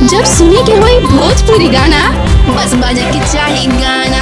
जब सुने के होई भोजपुरी गाना बस बजे के चाही गाना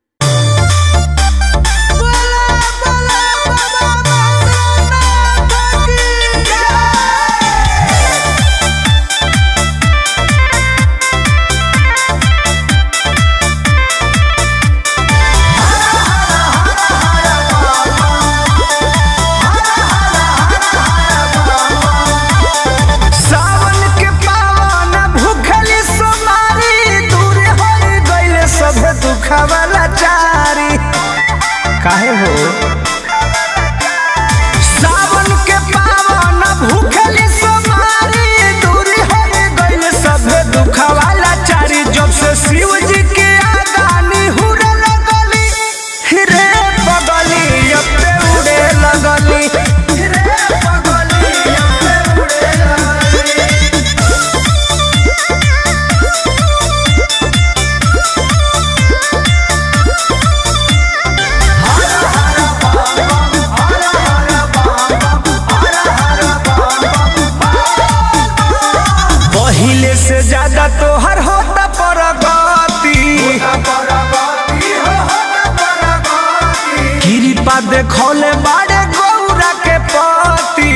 सावन के पावन भूखली सोमारी दूर हो गइले सब दुखवाला चारी काहे हो सावन के पावन भूखली सोमारी दूर हो गइले सब दुखवाला चारी जब से शिव जी के आगानी हुरे लगली रे बगली अब ते उड़े लगली रे बगली अब ते उड़े लगली पहिले से ज्यादा तोहर होता परगति कृपा देखौले बाड़े गौरा के पति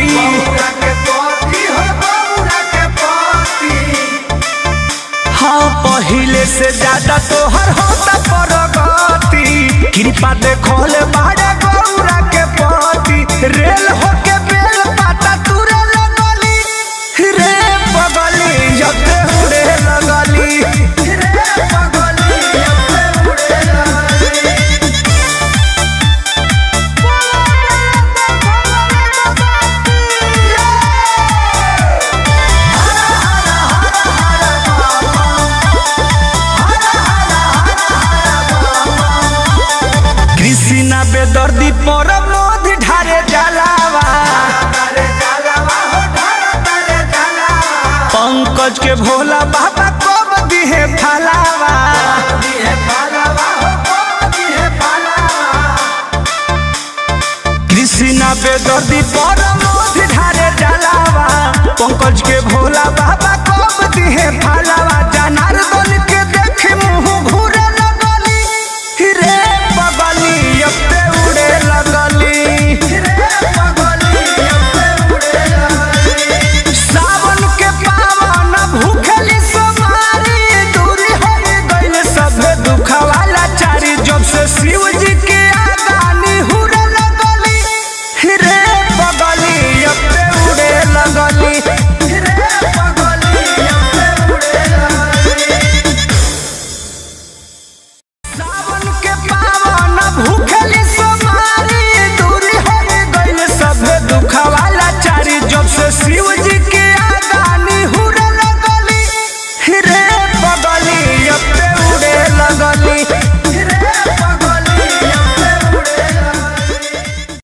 हाँ पहिले से ज्यादा तोहर होता परगति कृपा देखौले बाड़े गौरा के पति रेल होके बेल पाता तुरे लगली रे बगली जते उड़े लगली रे बगली जते उड़े लगली कृष्णा बेदर्दी पर मोध ढारे जलावा पंकज के भोला बाबा कब दिहे फलावा कृष्णा बेदर्दी पर मोध ढारे जलावा पंकज के भोला बाबा कब